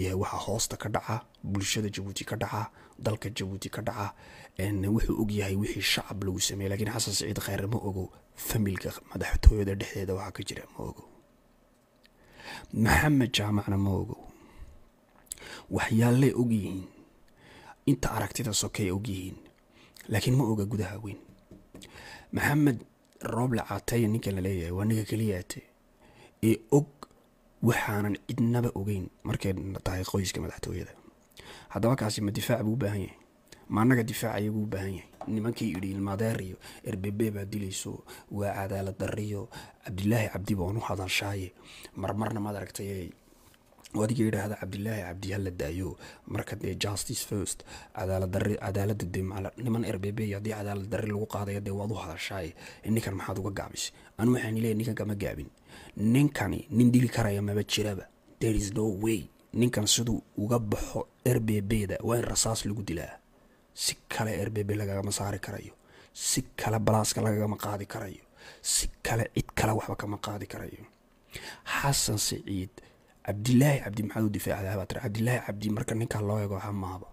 ogyahay waxa hoosta ka dhaca bulshada jabuuti ka dhaca dalka jabuuti ka dhaca wuxuu ogyahay wixii shacab lagu sameeyey lakiin xasan saciid kheyre ma ogo familka madaxtooyada dhexdeeda waxaa ka jira ma ogo maxamed jaamacna ma ogo waxyaaley ogyihiin inta aragtida sokey ogyihiin laakiin ma oga gudaha weyn maxamed rooble caataya ninkan la leeyahay waa ninka keliyaate ee og waxaanan cidnaba ogeyn markay tahay qoyska madaxtooyada haddaba kaasi ma difaac buu u baahan yahay ma annaga difaac ayaguu u baahan yahay nimankii yidhi ilmaadeer iyo erbebe baa dilayso waa cadaalad darriyo cabdilaahi cabdi baan u hadalshaaye marmarna maad aragtay adiga yidhaahda cabdilaahi cabdi hala daayo marka dee justice first cadaaladdarri cadaaladda dee niman erbebe iyo haddii cadaalad darri lagu qaadaya dee waad u hadashaaye ninkan maxaad uga gaabisay anu waxaan leeyahay ninkan kama gaabin ninkani nin dili karaya maba jiraba there is no way ninkan siduu uga baxo erbebeda waa in rasaas lagu dilaa si kale erbebe lagagama saari karayo si kale balaaska lagagama qaadi karayo si kale cid kale waxba kama qaadi karayo xasan siciid cabdilaahi cabdi maxaad u difaacdaa baa tiri cabdilaahi cabdi marka ninkaa loo eego waxa maaba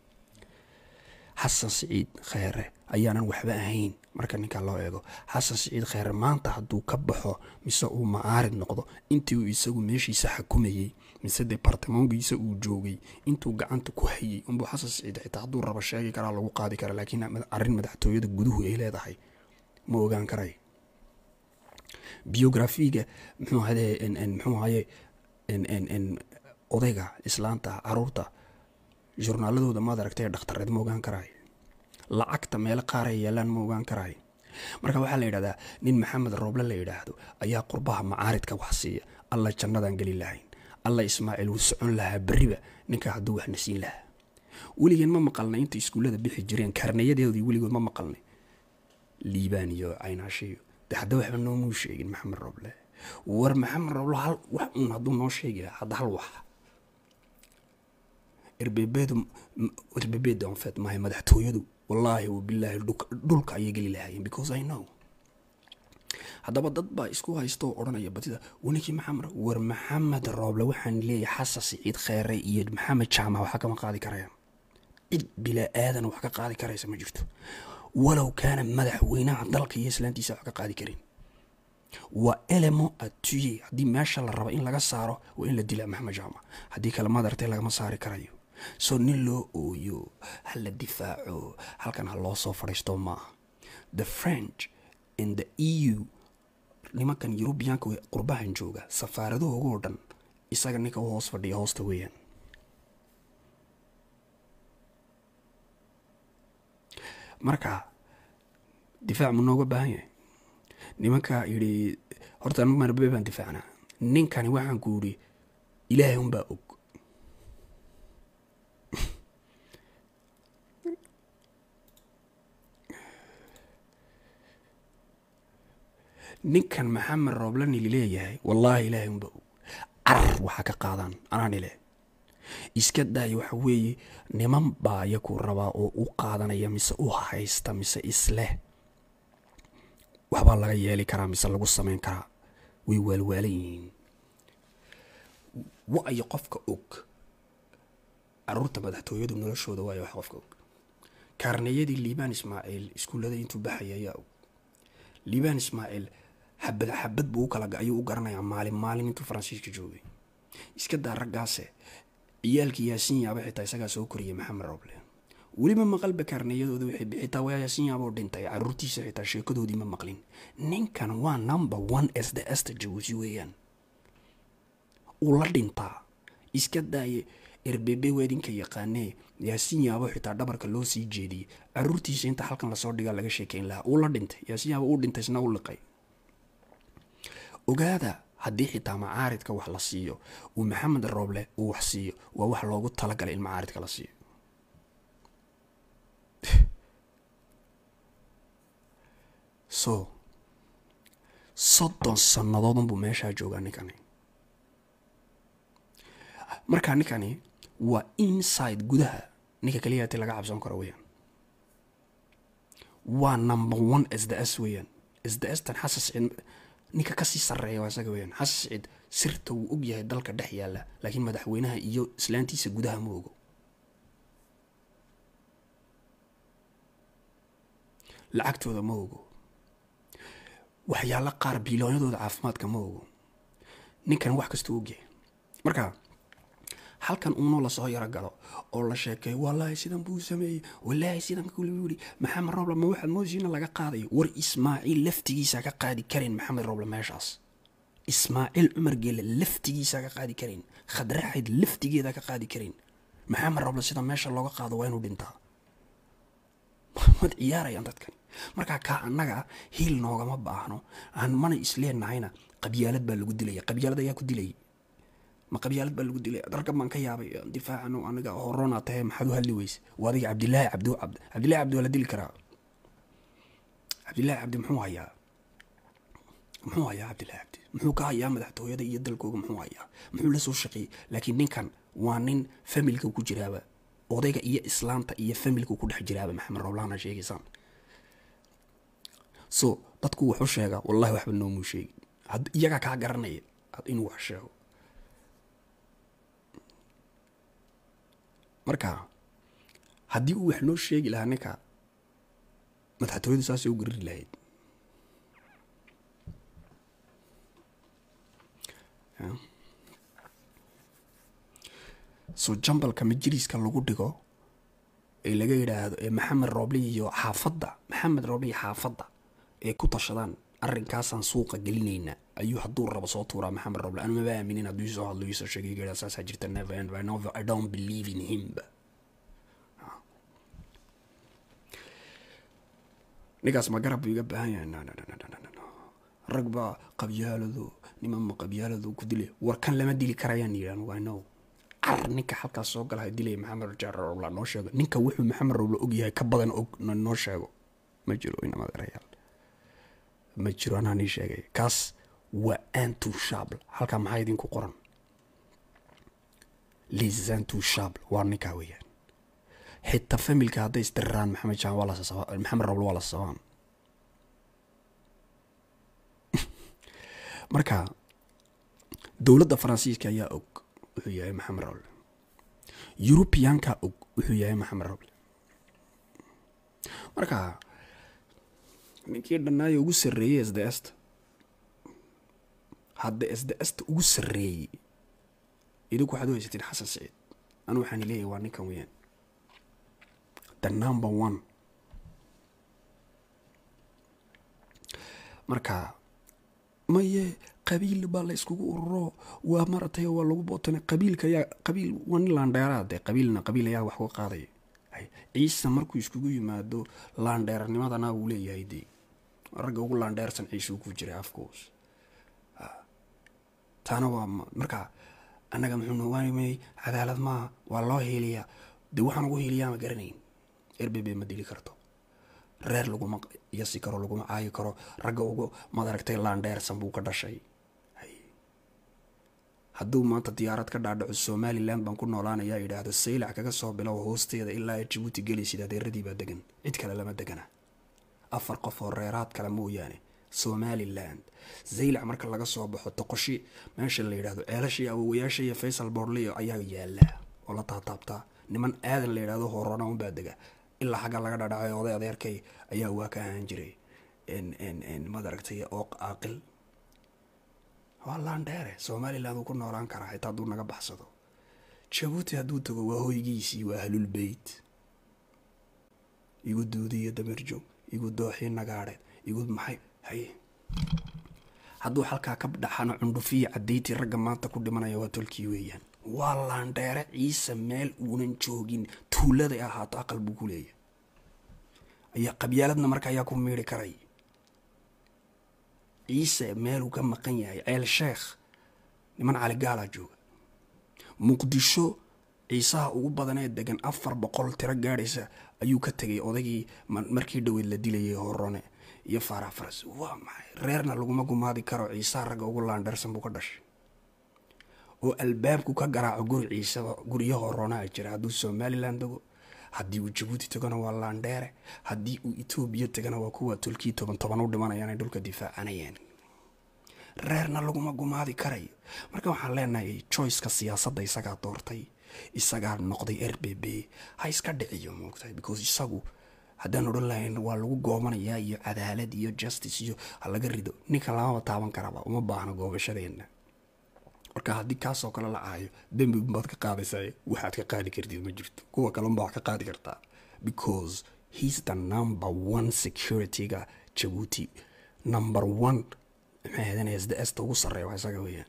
xasan siciid kheyre ayaanan waxba ahayn marka ninkaa loo eego xasan siciid kheyre maanta hadduu ka baxo mise uu macaarid noqdo intii uu isagu meeshiisa xakumayey mise debartamoonkiisa uu joogay intuu gacanta ku hayay unbuu xasan siciid xitaa hadduu rabo sheegi karaa lagu qaadi kara laakiin arrin madaxtooyada guduhu ay leedahay ma ogaan karay biografiga muxuu hade muxuu haye odayga islaanta caruurta journaaladooda maad aragtay dhakhtareed ma ogaan karaay lacagta meelo qaar ay yaalaan ma ogaan karaay marka waxaa la yidhahdaa nin maxamed rooble la yidhaahdo ayaa qurbaha macaaridka wax siiya alla jannadaan geli lahayn alla ismaaciil wuu socon lahaa berriba ninka hadduu waxna siin lahaa weligeen ma maqalnay inta iskuullada bixi jireen karnayadeedii weligood ma maqalnay liibaan iyo caynaashiyo de hadda waxba noomuu sheegin maxamed rooble war maxamed rooble hal wax uun hadduu noo sheegi lahaa hadda hal wax erbebeedu erbebeeda onfeed maahay madaxtooyadu wallaahi wabilaahi dhulka ayay geli lahaayeen because i know haddaba dad baa isku haysta oo odhanaya badida waninkii maxamed war maxamed rooble waxaan leeyahay xasan siciid kheyre iyo maxamed jaamac waxa kama qaadi karayaan cid bilaa aadan wax ka qaadi karaysa ma jirto walow kaana madaxweynaha dalka iyo islaantiisa wax ka qaadi karin waa elemo atuye haddii meesha la rabo in laga saaro waa in la dilaa maxamed jaamac haddii kale madartay lagama saari karayo soo nin loo ooyo ha la difaaco halkan ha loo soo fadhiisto maaha the french and the e u nimankan yurubiyaanka qurbahan jooga safaaradahoogo dhan isaga ninka u hoos fadhiya hoosta weeyaan marka difaac mu nooga baahan yahay nimanka yidhi horta anigu marbe baan difaacnaa ninkani waxaan ku yidhi ilaahay unbaa og ninkan maxamed rooblani lileeyahay wallaahi ilaahay unbaa og carar waxaa ka qaadaan anaan ile iska daaya waxa weeye niman baa yaku rabaa oo u qaadanaya mise u haysta mise isleh waxbaa laga yeeli karaa mise lagu samayn karaa way waalwaalan yihiin wa-ayo qofka og caruurta madaxtooyadu noloshooda waayo wax qofka og kaarneyadii liibaan ismaaciil iskuullada intuu baxaya ayaa og liibaan ismaaciil xabad xabad buu u kala ayuu u garanayaa maalin maalin intuu faransiiska joogay iska daa raggaase ciyaalkii yaasiin yaaba xitaa isagaa soo koriyay maxamed roble weliba maqalba kaarneyadooda waxay bixitaa waa yaasiin yaaboo dhintay caruurtiisa xitaa sheekadoodii ma maqlin ninkan waa number one s the esta jabuusi weeyaan uu la dhintaa iska daaye erbebe weedinka yaqaanee yaasiin yaabo xitaa dhabarka loo sii jeediyey caruurtiisa inta halkan lasoo dhigaa laga sheekeyn lahaa uu la dhintay yaasiin yaabo uu dhintay isna u liqay ogaada haddii xitaa macaaridka wax la siiyo uu maxamed rooble uu wax siiyo waa wax loogu talagalay in macaaridka la siiyo so soddon sannadoodunbuu meeshaa joogaa ninkani markaa ninkani waa inside gudaha ninka keliyaati laga cabsan karo weyaan waa number one s the s weeyaan s the stan xasan siciid ninka kasii sarreeya waa isaga weyaan xasan siciid sirta wuu og yahay dalka dhex yaalla laakiin madaxweynaha iyo islaantiisa gudaha ma ogo lacagtooda ma ogo waxyaalo qaar biiloonyadooda caafimaadka ma ogo ninkan wax kastuu ogyahay marka halkan uunoo lasoo yaro galo oo la sheekeeyo wallaahi sidan buu sameeyey wallaahi sidan kule yidhi maxamed roble ma waxaad moodsiina laga qaadayo war ismaaciil laftigiisa ka qaadi karin maxamed roble meeshaas ismaaciil cumar geele laftigiisa ka qaadi karin khadraxayd laftigeeda ka qaadi karin maxamed roble sida meesha looga qaado waa inuu dhintaa mad ciyaarayaan dadkani markaa kaa annaga hiil noogama baahno aan mana isleenahayna qabyaalad baa lagu dilaya qabyaalad ayaa ku dilay ma qabyaalad baa lagu dilay darkan baan ka yaabay difaacano aniga horona tahay maxaad u hadli weyse waa adiga cabdilaahi cabdi cabd cabdillahi cabdi waa la dili karaa cabdillahi cabdi muxuu hayaa muxuu hayaa cabdillahi cabdi muxuu ka hayaa madaxtooyada iyo dalkooga muxuu hayaa muxuu la soo shaqeeyey laakiin ninkan waa nin familka ku jiraaba odayga iyo islaanta iyo familka ku dhex jiraaba maxamed roblahana sheegaysaan so dadku wuxuu sheegaa wallahi waxba noomuu sheegi iyagaa kaa garanaya inuu wax sheego marka haddii uu wax noo sheegi lahaa ninka madaxtooyadu saasay u gariri lahayd so jambalka majiriiska lagu dhigo ee laga yidhaahdo ee maxamed rooble iyo xaafadda maxamed rooble iyo xaafadda ee ku tashadaan arrinkaasaan suuqa gelinayna ayuu hadduu rabo soo tuuraa maxamed roble anu maba aaminin hadduu soo hadlo iisoo sheegay garaa saasaa jirta never end I, never, I don't believe in him ninkaas ma garab buu iga baahan yahay no, no, no, no, no, no. rag baa qabyaaladu niman ma qabyaaladu ku dilay war kan lama dili karayaan yidhi anugu I know car ninka halkaas soo galaha dilaya maxamed jaar roble noo sheego ninka wuxuu maxamed roble og yahay ka badan og noo sheego ma jiro inamad erayaal ma jiro anaa nii sheegay kaas waa antushable halkaa maxaa idinku qoran lisantushable waa ninkaa weeyaan xitaa familka hadday isdiriraan maxamed jaan waa lasasaba maxamed roble waa lasasabaan marka dowladda faransiiska ayaa og wuxuu yahay maxamed roble yurubiyaanka og wuxuu yahay maxamed roble marka ninkii dhannaayo ugu sarreeyey s d sta hadda s d sta ugu sarreeyey idinku waxaad u haysatiin xasan siciid anu waxaan leeyahay waa ninkan weyaan the number one marka maye qabiil baa la iskugu ururo waa maratay waa lagu bootana qabiilka ayaa qabiil waa nin laandheeraa dee qabiilna qabiil ayaa wax uga qaadaya ciise markuu iskugu yimaado laandheeranimadana wuu leeyahay dee ragga ugu laandheersan ciisuu ku jiray afkoos taana waa marka annaga muxuu nowaanimay cadaalad maaha waa loo hiiliyaa dee waxaan ugu hiiliyaa ma garanayn erbebe ma dili karto reer laguma yasi karo laguma caayi karo ragga ugu madaragtay laandheersan buu ka dhashay hadduu maanta diyaarad ka dhaadhaco somalilan baan ku noolaanayaa yidhaahdo saylac kaga soo bilow hoosteeda ilaa ay jabuuti gelaysid adeeradii baa degan cid kale lama degana afar qof oo reeraad kale mooyaane somaliland zaylac marka laga soo baxo toqoshi meesha la yidhahdo ceelashii awowayaasha iyo faysal boorley ayaa yaala oo la taataabtaa niman aadan la yidhahdo horona unbaa dega ilaa xagga laga dhadhacay oday adeerkay ayaa waa ka ahaan jiray madaragtay oo aaqil waa laandheere somaliland uu ku noolaan karaa xitaa hadduu naga baxsado jabuuti hadduu tago waa hoygiisii waa ahlul beyt igu duudiyo damerjoog igu dooxii nagaadheed igu maxay haye hadduu halkaa ka dhaxano cundhufiya caddayti ragga maanta ku dhimanaya waa tolkii weeyaan waa laandheere ciise meel uunan joogin tuuladay ahaato aqal buu ku leeyahay ayaa qabyaaladna marka ayaa ku miiri karay ciise meeluu ka maqan yahay ceel sheekh niman caligaalaa jooga muqdisho ciisaha ugu badanee degan afar boqol tiro gaadhaysa ayuu ka tegay odaygii markii dhoweyd la dilayay horone iyo faarax faras waa maxay reerna laguma gumaadi karo ciisaha ragga ugu laandheersan buu ka dhashay oo albaabku ka garaaco guri ciisaba guryo horonaa jira hadduu somalilan tago haddii uu jabuuti tagana waa laandheere haddii uu etoobiya tagana waa kuwa tolkii toban toban u dhimanayaan ay dhulka difaacanayeen reerna laguma gumaadi karayo marka waxaan leenahay choiceka siyaasadda isagaa doortay isagaa noqday r b b ha iska dhiciyo moogtahay because isagu haddaan odhan lahayn waa lagu goomanayaa iyo cadaalad iyo justice iyo ha laga rido ninka lamaba taaban karaba uma baahno goobashadeenna marka haddii kaasoo kale la caayo dembi baad ka qaadaysaa waxaad ka qaadi kartid ma jirto kuwa kalunba wax ka qaadi kartaa because he's the number one securityga jabuuti number one maxay ahadanaya sda esta ugu sarreeya waa isaga weeyaan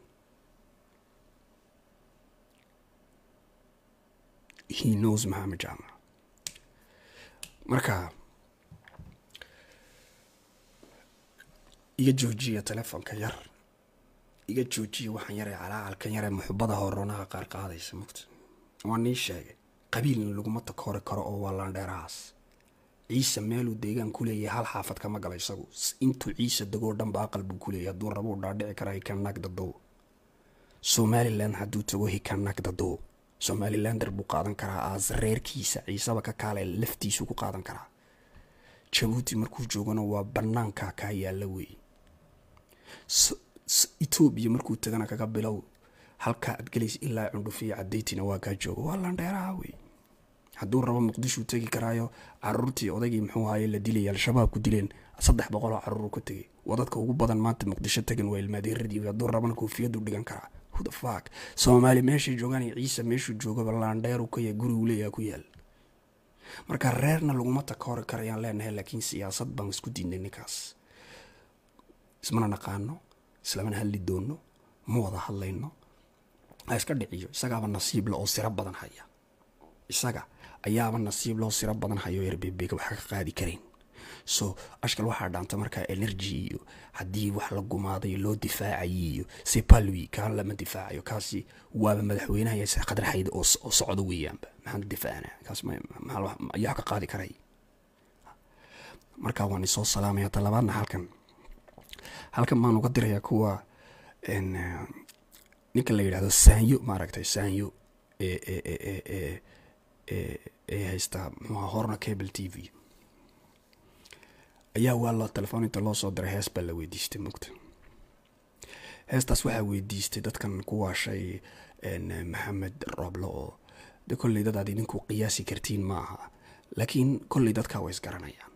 he knows maxamed jaamac marka iga joojiya telefoonka yar iga joojiya waxaan yaree calaacalkan yaree muxubada horonaha qaar qaadaysa mugta waa nii sheegay qabiilna laguma takoori karo oo waa landheerahaas ciise meeluu deegaan ku leeyahay hal xaafad kama gala isagu intuu ciise degoo dhanba aqal buu ku leeyahay hadduu rabuu dhaadhici karaa hikanag dadow somalilan hadduu tago hikanag dadow somalilander buu qaadan karaa aas reerkiisa ciisaba ka kaale laftiisu ku qaadan karaa jabuuti markuu joogana waa banaanka kaa yaalla wey etoobiya markuu tagana kaga bilow halkaa aad gelaysa ilaa cundhufiya cadeytina waa kaa jooga waa landheeraha wey hadduu rabo muqdishuu tegi karaayo caruurtii odaygii muxuu ahaye la dilaya al-shabaab ku dileen saddex boqoloo caruur ka tegay wadadka ugu badan maanta muqdisho tagan waa ilmaadeeradii hadduu rabana koofiyadu dhigan karaa hudafak soomaali meeshay joogaan ciise meeshuu joogaba laandheeru ka yahay gurigu leeyaha ku yaal marka reerna laguma takoori karayaan leenahay laakiin siyaasad baan isku diinay ninkaas ismana naqaano islamana hadli doono ma wada hadlayno ha iska dhiciyo isagaaba nasiib le oo siro badan haya isaga ayaaba nasiib loo siro badan hayo erbebega waxa ka qaadi karayn so ashkal waxaa dhaanta markaa energy iyo haddii wax la gumaaday loo difaacayi iyo sepalwi kaan lama difaacayo kaasi waaba madaxweynaha yase qadar xayd oo socdo weeyaanba maxaan difaacana kaas ayaa ka qaadi karay markaa waan isoo salaamaya talabaadna halkan halkan baan uga dirayaa kuwa ninka la yidhahdo saanyo maaragtay saanyo ee ee haystaa muxuha horna cable t v ayaa waa loo telefoon inta loo soo diray hees baa la weydiistay mugta heestaas waxaa weydiistay dadkan ku waashay maxamed roble oo de kolley dad aad idinku qiyaasi kartiin ma aha laakiin kolley dadkaa way isgaranayaan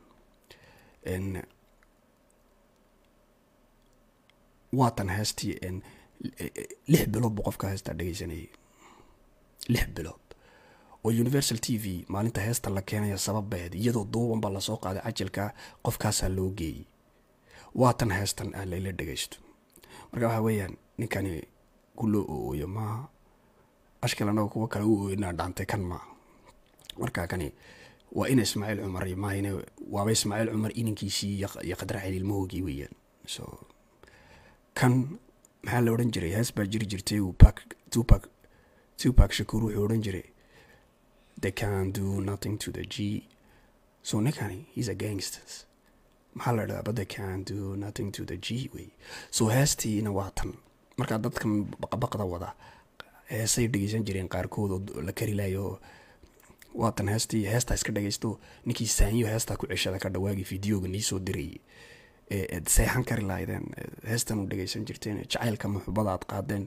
waatan heestii lix bilood buu qofka heestaa dhegeysanayay lix bilood oo universal t v maalinta heesta la keenaya sababeed iyadoo duuban baa lasoo qaaday cajalka qofkaasaa loo geeyey waatan heestan ah layla dhegaysto marka waxaa weeyaan ninkani ku loo ooyo maaha ashkal annaga kuwa kale u ooynaa dhaantay kan maaha marka kani waa ina ismaaciil cumar maahine waaba ismaaciil cumar inankiisii iyo qadraxil ilmahoogii weeyaan so kan maxaa la odhan jiray hees baa jiri jirtay pak tupak tupak shakuur wuxuu odhan jiray they can do nothing to the g so ninkani he's a gangsters maxaa la dhahdaa but they can do nothing to the g wey so heestiina waa tan markaa dadkan baqabaqda wada heesay dhegeysan jireen qaarkood oo la kari layo waatan heestii heestaa iska dhagaysto ninkii saanyo heestaa ku ceshada ka dhawaagi videoga niisoo dirayay eed seexan kari lahaydeen heestan u dhegaysan jirteen jacaylka muxubada aad qaadeen